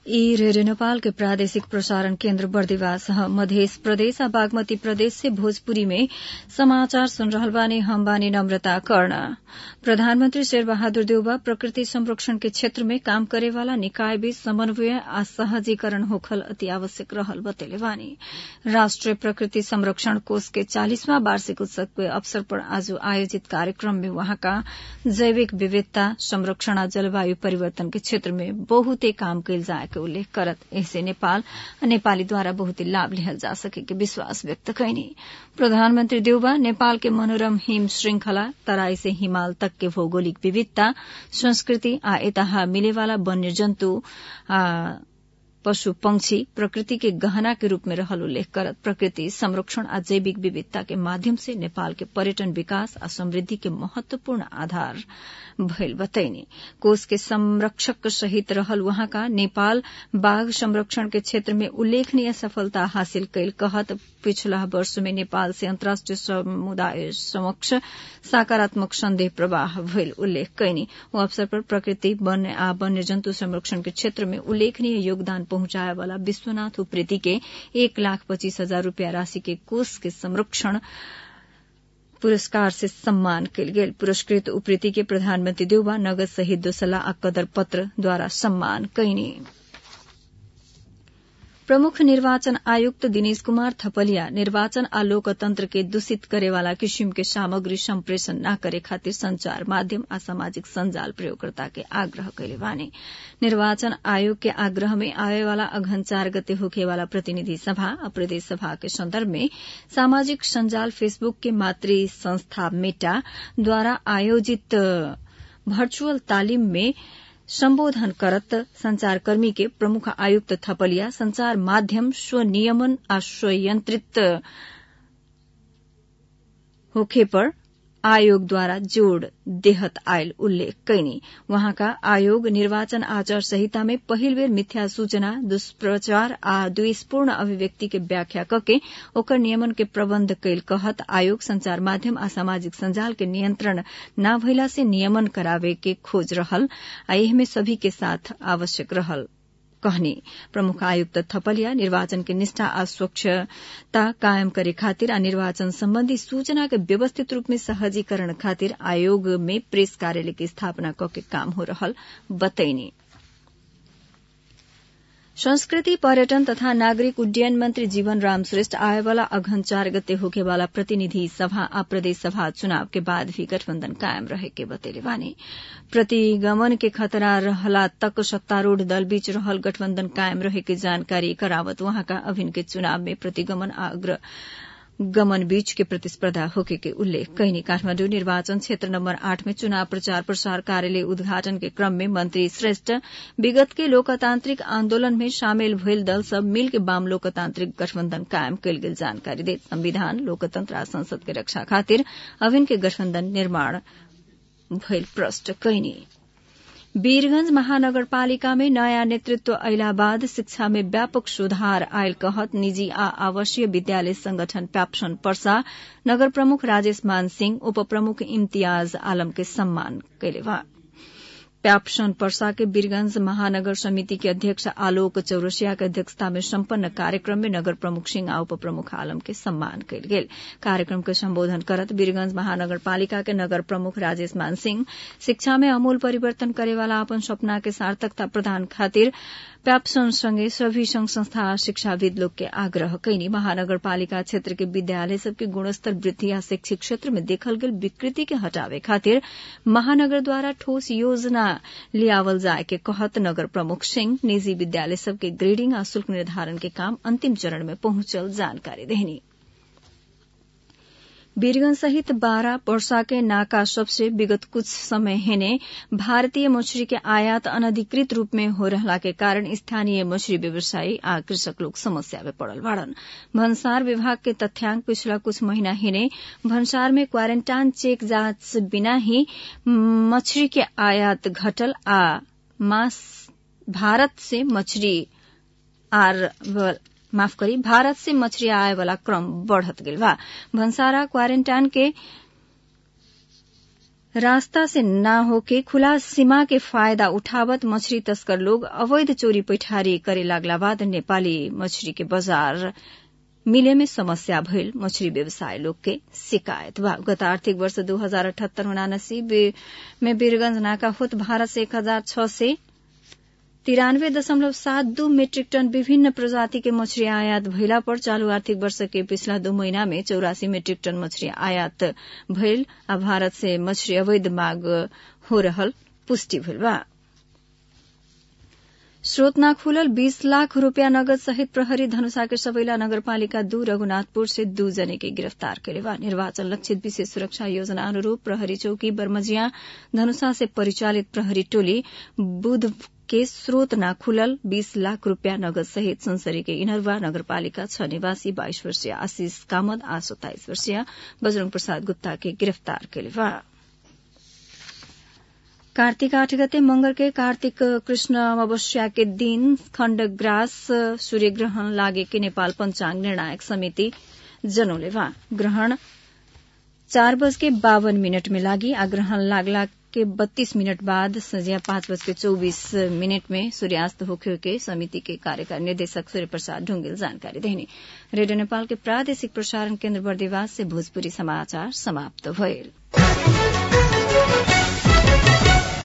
ई रेडियो नेपाल के प्रादेशिक प्रसारण केन्द्र बर्दिवास ह मध्य प्रदेश आ बागमती प्रदेश से भोजपुरी में समाचार सुन रहल बानी हम बानी नम्रता कर्ण प्रधानमन्त्री शेरबहादुर देउबा प्रकृति संरक्षण के क्षेत्र में काम करेवाला निकाय बीच समन्वय आ सहजीकरण होखल अति आवश्यक रहल बतैले बानी राष्ट्रिय प्रकृति संरक्षण कोष के चालिसवां वार्षिक उत्सव के अवसर पर आज आयोजित कार्यक्रम में वहाँका जैविक विविधता संरक्षण आ जलवायु परिवर्तन के क्षेत्र में बहुते काम कैल जाए के उल्लेख करत ऐसे नेपाल आ नेपालीद्वारा बहुते लाभ लिहल जा सके के विश्वास व्यक्त कैनी प्रधानमन्त्री देउबा नेपाल के मनोरम हिम श्रृंखला तराई से हिमाल तक के भौगोलिक विविधता संस्कृति आ एताहा मिलेवाला वन्य जन्तु आ पशु पंक्षी प्रकृति के गहना के रूप में रहल उल्लेख करत प्रकृति संरक्षण आ जैविक विविधता के माध्यम से नेपाल के पर्यटन विकास आ समृद्धि के महत्वपूर्ण आधार भइल बतैनी कोष के संरक्षक सहित रहल वहाँका नेपाल बाघ संरक्षण के क्षेत्र में उल्लेखनीय सफलता हासिल कैल कहत पिछला वर्ष में नेपाल से अन्तर्राष्ट्रिय समुदाय समक्ष सकारात्मक संदेह प्रवाह भइल उल्लेख कैनी ओ अवसर पर प्रकृति वन आ वन्य जन्तु संरक्षण के क्षेत्र में उल्लेखनीय योगदान पहुंचाए वाला विश्वनाथ उप्रेती के एक लाख पच्चीस हजार रूपियाँ राशि के कोष के संरक्षण पुरस्कार से सम्मान कयल गेल पुरस्कृत उप्रेती के प्रधानमन्त्री देउबा नगद सहित दोसला आ कदर पत्र द्वारा सम्मान कैनी प्रमुख निर्वाचन आयुक्त दिनेश कुमार थपलिया निर्वाचन आ लोकतंत्र के दूषित करेवाला किसिम के सामग्री सम्प्रेषण न करे खातिर संचार माध्यम आ सामाजिक संजाल प्रयोगकर्ता के आग्रह कैले बानी निर्वाचन आयोग के आग्रह में आवेवाला अघन चार गते होखेवाला प्रतिनिधि सभा आ प्रदेश सभा के संदर्भ में सामाजिक संजाल फेसबुक के मातृ संस्था मेटा द्वारा आयोजित वर्चुअल तालिम में सम्बोधन करत संचारकर्मी के प्रमुख आयुक्त थपलिया संचार माध्यम स्वनियमन आ स्वयंत्रित होखे पर आयोग द्वारा जोड़ देहत आयल उल्लेख कैनी वहाँका आयोग निर्वाचन आचार संहिता में पहिल बेर मिथ्या सूचना दुष्प्रचार आ द्वेषपूर्ण अभिव्यक्ति के व्याख्या कके ओकर नियमन के प्रबन्ध कैल कहत आयोग संचार माध्यम आ सामाजिक संजाल के नियंत्रण न भइला से नियमन करावे के खोज रहल आ एहमे सभी के साथ आवश्यक रहल कहनी प्रमुख आयुक्त थपलिया निर्वाचन के निष्ठा आ स्वच्छता कायम करे खातिर आ निर्वाचन सम्बन्धी सूचना के व्यवस्थित रूप में सहजीकरण खातिर आयोग में प्रेस कार्यालय की स्थापना कके काम हो रहल बतैनी संस्कृति पर्यटन तथा नागरिक उड्डयन मंत्री जीवन राम श्रेष्ठ आएवाला अघन चार गते होकेवाला प्रतिनिधि सभा आ प्रदेश सभा चुनाव के बाद भी गठबन्धन कायम रहे के बतेले बानी प्रतिगमन के खतरा रहला तक सत्तारूढ़ दल बीच रहल गठबन्धन कायम रहे के जानकारी करावत वहाँका अभिन के चुनाव में प्रतिगमन आ अग्र गमन बीच के प्रतिस्पर्धा होके के उल्लेख कैनी काठमाडौँ निर्वाचन क्षेत्र नम्बर आठ में चुनाव प्रचार प्रसार कार्यालय उद्घाटन के क्रम में मंत्री श्रेष्ठ विगत के लोकतांत्रिक आन्दोलन में शामिल भइल दल सब मिल के वाम लोकतांत्रिक गठबन्धन कायम कयल गेल जानकारी देत संविधान लोकतंत्र आ संसद के रक्षा खातिर अभिन के गठबन्धन निर्माण भइल प्रष्ट कैनी वीरगंज महानगरपालिका में नयाँ नेतृत्व अयला बाद शिक्षा में व्यापक सुधार आयल कहत निजी आ आवासीय विद्यालय संगठन प्याप्सन पर्सा नगर प्रमुख राजेश मान सिंह उप प्रमुख इम्तियाज आलम के सम्मान कैले प्याप्सन पर्सा के वीरगंज महानगर समिति के अध्यक्ष आलोक चौरसिया के अध्यक्षता में सम्पन्न कार्यक्रम में नगर प्रमुख सिंह आ उप प्रमुख आलम के सम्मान कयल गेल कार्यक्रम के सम्बोधन करत वीरगंज महानगरपालिका के नगर प्रमुख राजेश मान सिंह शिक्षा में अमूल परिवर्तन करेवाला अपन सपना के सार्थकता प्रदान खातिर प्याप्सन सँगै सभी संघ संस्था आ शिक्षाविद लोग के आग्रह कैनी महानगरपालिका क्षेत्र के विद्यालय सबके गुणस्तर वृद्धि आ शैक्षिक क्षेत्र में देखल गेल विकृति के हटावे खातिर महानगर द्वारा ठोस योजना लियावल जाए के कहत नगर प्रमुख सिंह निजी विद्यालय सबके ग्रेडिंग आ शुल्क निर्धारण के काम अंतिम चरण में पहुंचल जानकारी देहनी वीरगंज सहित बारह पर्सा के नाका सबसे विगत कुछ समय हेने भारतीय मछली के आयात अनधिकृत रूप में हो रहला के कारण स्थानीय मछली व्यवसायी आ कृषक लोग समस्या में पड़ल बाड़न भन्सार विभाग के तथ्यांक पिछला कुछ महीना हेने भन्सार में क्वारेन्टाइन चेक जांच बिना ही मछली के आयात घटल आ मास भारत से मछली आर माफ करी भारत से मछली आए वाला क्रम बढ़त गेल बा भंसारा क्वारेंटाइन के रास्ता से ना होके खुला सीमा के फायदा उठावत मछली तस्कर लोग अवैध चोरी पैठारी करे लागला बाद नेपाली मछली के बाजार मिले में समस्या भइल मछली व्यवसाय लोग के शिकायत बा गत आर्थिक वर्ष दू हजार अठहत्तर उनासी में वीरगंज नाका होत भारत से एक हजार छह से तिरानवे दशमलव सात दू मीट्रिक टन विभिन्न प्रजाति के मछली आयात भइला पर चालू आर्थिक वर्ष के पिछला दू महीना में चौरासी मीट्रिक टन मछली आयात भइल आ भारत से मछली अवैध मांग हो रहल पुष्टि भइल बा स्रोत ना खुलल बीस लाख रूपया नगद सहित प्रहरी धनुषा के सबैला नगरपालिका दू रघुनाथपुर से दू जने के गिरफ्तार केले बा निर्वाचन लक्षित विशेष सुरक्षा योजना अनुरूप प्रहरी चौकी बर्मजिया धनुषा से परिचालित प्रहरी टोली बुध के स्रोत ना खुलल बीस लाख रूपया नगद सहित संसरी के इनरवा नगरपालिका छ निवासी बाइस वर्षीय आशीष कामत आ सत्ताइस वर्षीय बजरंग प्रसाद गुप्ता के गिरफ्तार केले बा कार्तिक आठ गते मंगल के कार्तिक कृष्ण अमावस्या के दिन खण्डग्रास सूर्यग्रहण लागे के नेपाल पंचांग निर्णायक समिति जनौले बा ग्रहण चार बज के बावन मिनट में लागी आ ग्रहण लागला के बत्तीस मिनट बाद संध्या पांच बज के चौबीस मिनट में सूर्यास्त होखे के समिति के कार्यकारी निर्देशक सूर्य प्रसाद ढुंगेल जानकारी देने रेडियो नेपाल के प्रादेशिक प्रसारण केन्द्र बर्देवास से भोजपुरी समाचार समाप्त भइल